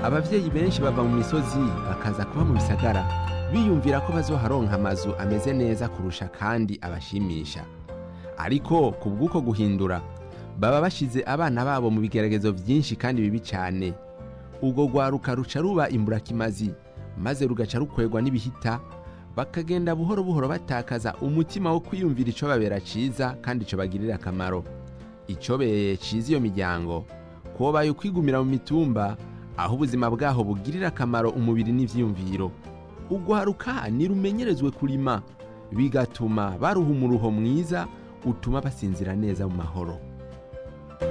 abavyeyi benshi bava mu misozi bakaza kuba mu bisagara biyumvira ko bazoharonka amazu ameze neza kurusha kandi abashimisha ariko ku bw'uko guhindura baba bashize abana babo mu bigeragezo vyinshi kandi bibi cane ubwo rwaruka ruca ruba imburakimazi maze rugaca rukwegwa n'ibihita bakagenda buhoro buhoro batakaza umutima wo kwiyumvira ico babera ciza kandi ico bagirira akamaro icobereye ciza iyo miryango kobaye ukwigumira mu mitumba aho ubuzima bwaho bugirira akamaro umubiri n'ivyiyumviro ugwaruka nirumenyerezwe kurima bigatuma baruha umuruho mwiza utuma basinzira neza mu mahoro